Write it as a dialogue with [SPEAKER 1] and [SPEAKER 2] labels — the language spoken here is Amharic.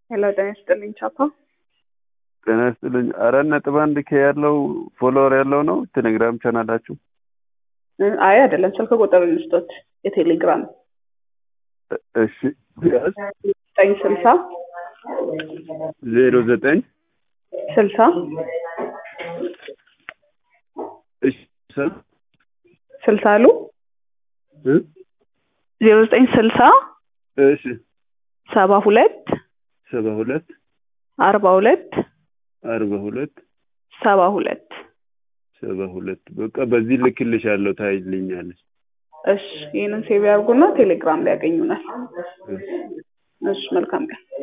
[SPEAKER 1] ሄሎ ጤና ይስጥልኝ ቻፓ።
[SPEAKER 2] ጤና ይስጥልኝ። አራት ነጥብ አንድ ኬ ያለው ፎሎወር ያለው ነው ቴሌግራም ቻናላችሁ?
[SPEAKER 1] አይ አይደለም፣ ስልክ ቁጥር ልስጦት የቴሌግራም
[SPEAKER 2] እሺ ያዝ
[SPEAKER 1] ዘጠኝ ስልሳ
[SPEAKER 2] ዜሮ ዘጠኝ
[SPEAKER 1] ስልሳ
[SPEAKER 2] እሺ ሰ-
[SPEAKER 1] ስልሳ አሉ
[SPEAKER 2] እ?
[SPEAKER 1] ዜሮ ዘጠኝ ስልሳ
[SPEAKER 2] እሺ
[SPEAKER 1] ሰባ ሁለት
[SPEAKER 2] ሰባ ሁለት
[SPEAKER 1] አርባ ሁለት
[SPEAKER 2] አርባ ሁለት
[SPEAKER 1] ሰባ ሁለት
[SPEAKER 2] ሰባ ሁለት በቃ በዚህ ልክልሻለሁ ታይልኛለች።
[SPEAKER 1] እሺ ይህንን ሴቭ ያርጉና ቴሌግራም ላይ ያገኙናል።
[SPEAKER 2] እሺ።
[SPEAKER 1] እሺ መልካም ቀን።